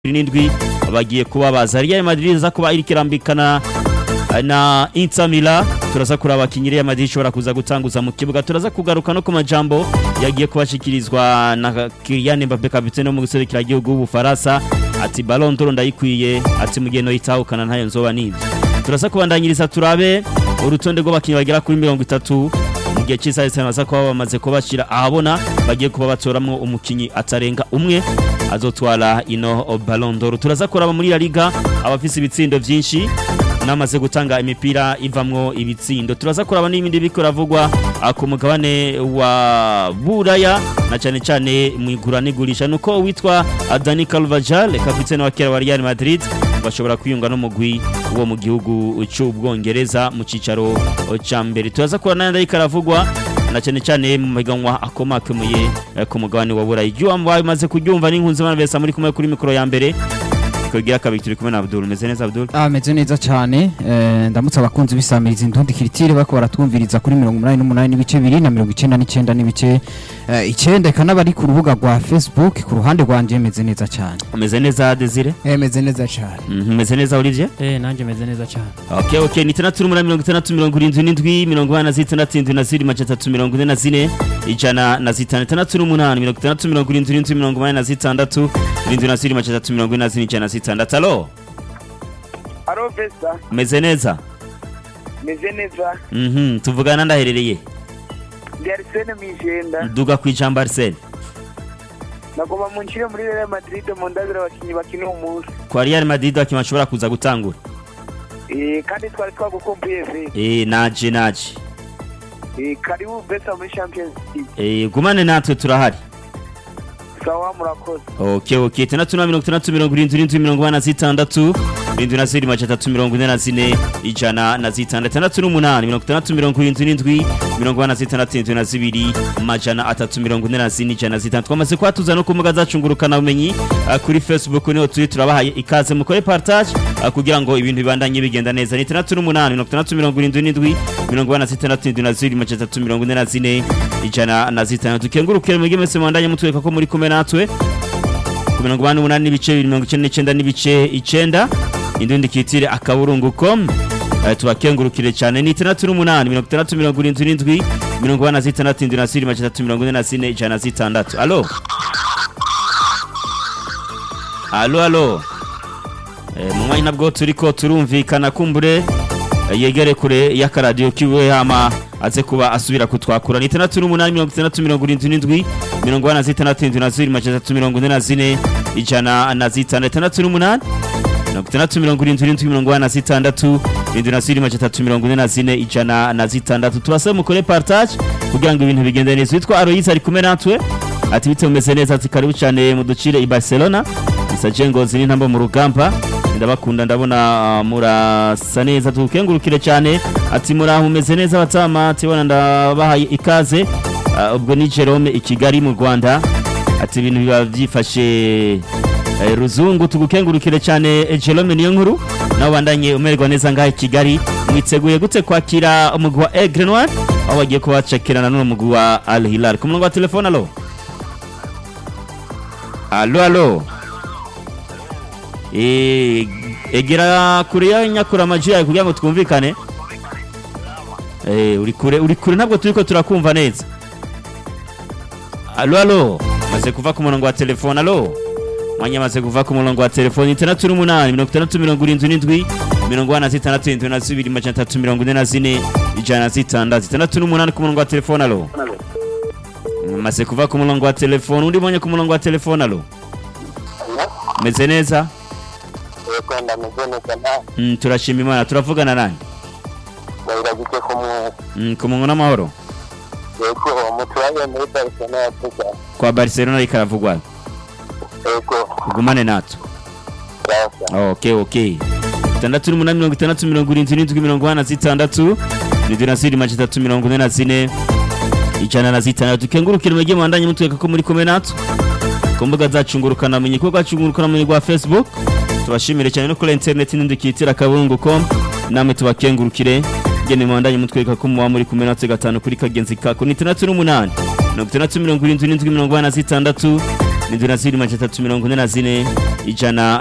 n'indwi bagiye kubabaza Real Madrid iza kuba iriko irambikana na Inter Milan turaza kuraba abakinyi Real Madrid ishobora kuza gutanguza mu kibuga turaza kugaruka no ku majambo yagiye kubashikirizwa na Kylian Mbappe kapitene wo mu giserukira gihugu w'Ubufaransa ati Ballon d'Or ndayikwiye ati mugeno itahukana ntayo nzoba nivyo turaza kubandanyiriza turabe urutonde rw'abakinyi bagera kuri mirongo itatu mu gihe cy'isaha zitanaza kuba bamaze kubashyira ahabona bagiye kuba batoramwo umukinyi atarenga umwe azotwara ino Ballon d'Or turaza kuraba muri La Liga abafise ibitsindo vyinshi namaze gutanga imipira ivamwo ibitsindo turaza kuraba n'ibindi biko ravugwa ku mugabane wa Buraya na cyane cyane mu igura n'igurisha nuko witwa Dani Carvajal kapitene wa kera wa Real Madrid bashobora kwiyunga n'umugwi wo mu gihugu cy'ubwongereza mu cicaro ca mbere turaza kurana n'andi karavugwa na cyane cyane mu maganwa akomakemuye ku mugabane wa Burayi jyo amaze kuryumva n'inkunzi bana besa muri kumwe kuri mikoro ya mbere kugira kabiri turi kumwe na Abdul meze neza Abdul Ah meze neza cyane eh, ndamutse abakunzi bisamiriza indundi kiritire bako baratwumviriza kuri 88 n'ibice 2 na 99 n'ibice eh, icenda eka n'abari ku rubuga rwa Facebook ku ruhande rwanje meze neza cyane umeze neza Desire Eh meze neza cyane. Mhm, umeze neza Olivier Eh nanje meze neza cyane. Okay okay ni 3677 mirongo ine na zitandatu indwi na ziri majana atatu mirongo ine na zine ijana na zitanu itandatu n'umunani mirongo itandatu mirongo irindwi n'indwi mirongo umunani na zitandatu irindwi na ziri majana atatu mirongo ine na zine ijana na zitandatu alo Alo Vesta, umeze neza meze neza. Mhm, tuvugana ndaherereye Ndi Arsene Mijenda. duga ku ijambo Arsene Nagomba munshire muri Real Madrid mu ndabira abakinyi bakina umunsi. kwa Real Madrid wakima ashobora kuza gutangura Eh kandi twari twagukumbuye ve. eh naje naje Eh karibu Vesta muri Champions League. eh gumane natwe turahari Sawa murakoze. Okay okay itandatu na mirongo itandatu mirongo irindwi n'indwi mirongo ine na zitandatu irindwi na ziri majana atatu mirongo ine na zine ijana na zitandatu itandatu n'umunani mirongo itandatu mirongo irindwi n'indwi mirongo ine na zitandatu irindwi na zibiri majana atatu mirongo ine na zine ijana na zitandatu twamaze kuhatuza no ku mbuga zacu ngurukanabumenyi ah, kuri facebook niho turi turabahaye ikaze mukore partage ah, kugira ngo ibintu bibandanye bigenda neza ni itandatu n'umunani mirongo itandatu mirongo irindwi n'indwi mirongo ine na zitandatu irindwi na zibiri majana atatu mirongo ine na zine ijana na zitandatu dukengurukire mwebwe mwese mwandanye mutwereka ko muri kumwe natwe ku mirongo inani n'umunani n'ibice bibiri mirongo icyenda n'icyenda n'ibice icyenda indundi kitire akaburungu com Eh, tubakengurukire cyane ni itandatu n'umunani mirongo itandatu mirongo irindwi n'indwi mirongo ine na zitandatu indwi na ziri majana atatu mirongo ine na zine ijana na zitandatu alo alo alo Eh, mu mwanya nabwo turiko turumvikana kumbure eh, yegere kure y'akaradiyo kiwe hama aze kuba asubira kutwakura ni itandatu n'umunani mirongo itandatu mirongo irindwi n'indwi mirongo ine na zitandatu indwi na zibiri majana atatu mirongo ine na zine ijana na zitandatu itandatu n'umunani mirongo itandatu mirongo irindwi n'indwi mirongo ine na zitandatu irindwi na zibiri majana atatu mirongo ine na zine ijana na zitandatu tubasaba mukore partage kugira ngo ibintu bigende neza witwa Aloyize ari kumwe natwe ati bite mumeze neza ati karibu cyane muducire i Barcelona isaje ngozi n'intambo mu rugamba ndabakunda ndabona ah, murasa neza tukengurukire cyane ati muraho mumeze neza batama ati bona ndabahaye ikaze Ah, ubwo ni Jerome i Kigali mu Rwanda ati ibintu biba byifashe eh, ruzungu tugukengurukire cyane eh, Jerome niyo nkuru nawe bandanye umererwa neza ngaha i Kigali mwiteguye gute kwakira umugwi wa Aigle Noir aho bagiye kubacakirana n'umugwi wa Al Hilal ku murongo wa telefone alo alo alo Eh, egera kure ya nyakura amaji yawe kugira ngo twumvikane Eh, uri kure uri kure ntabwo turiko turakumva neza alo alo maze kuva ku murongo wa telefone alo mwanya maze kuva ku murongo wa telefone itandatu n'umunani mirongo itandatu mirongo irindwi n'indwi mirongo ine na zitandatu irindwi na zibiri majana atatu mirongo ine na zine ijana na zitandatu itandatu n'umunani ku murongo wa telefone alo maze kuva ku murongo wa telefone undi mwanya ku murongo wa telefone alo meze neza yego ndameze neza na Mm, turashima imana turavugana nanjye ndabiragije ku muntu Mm, ku mungu n'amahoro yego umuturage muri barcelona yatuga kwa barcelona ariko aravugwa yego ugumane natwe sasa okay okay itandatu n'umunani mirongo itandatu mirongo irindwi n'indwi mirongo ine na zitandatu irindwi na ziri majana atatu mirongo ine na zine ijana na zitandatu dukengurukire mwege mwandanye mutwereka ko muri kumwe natwe ku mbuga zacu ngurukanabumenyi kuko rwacu ngurukanabumenyi rwa facebook tubashimire cyane no kuri interineti n'indi kitira kabungu com namwe tubakengurukire ngene mwandanye mutwereka ko muba muri kumwe natwe gatanu kuri kagenzi kako ni itandatu n'umunani mirongo itandatu mirongo irindwi n'indwi mirongo ine na zitandatu indwi na zibiri majana atatu mirongo ine na zine ijana